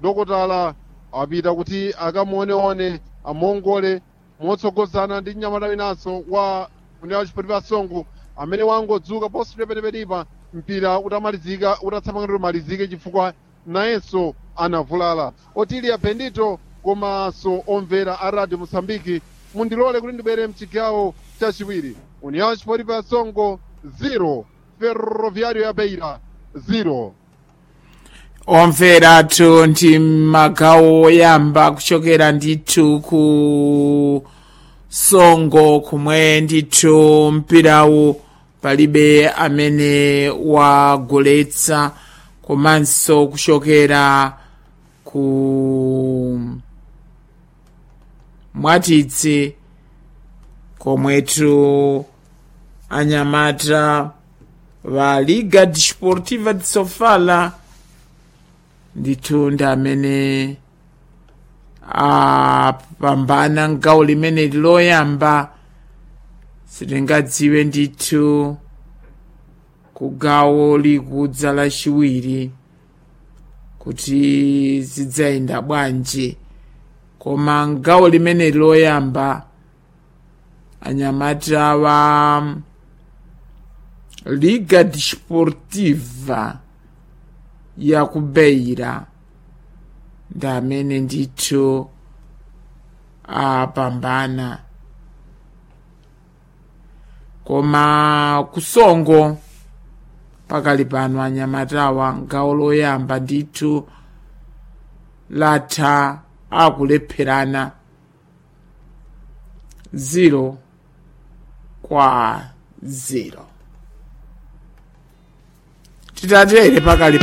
dokotala apita kuti akamuoneone amongole motsogozana ndi mnyamata winanso wa union wa chipolipa songo amene wangodzuka positire penepenipa mpira utamalizika utatsamangana umalizike chifukwa nayenso anavulala otilia bendito komanso omvera a radio mosambiki mundilole kuti ndibwere mchigawo chachiwiri union wa chipolipa songo 0 ferroviario ya beira 0 omveratu ndi magawo oyamba kuchokera ndithu ku songo kumwe ndithu mpirawu palibe amene wagoletsa komanso kuchokera ku mwatitsi komwetu anyamata va liga desportiva de sofala ndithu ndi amene apambana mgawo limeneli loyamba sitingadziwe ndithu ku gawo likudza lachiwiri kuti zidzayenda bwanji koma mgawo limeneli loyamba anyamata wa liga desportiva ya kubeira ndi amene ndithu apambana koma kusongo pakali pano anyamatawa gawo loyamba ndithu latha akulepherana 0 kwa 0 titatere pakali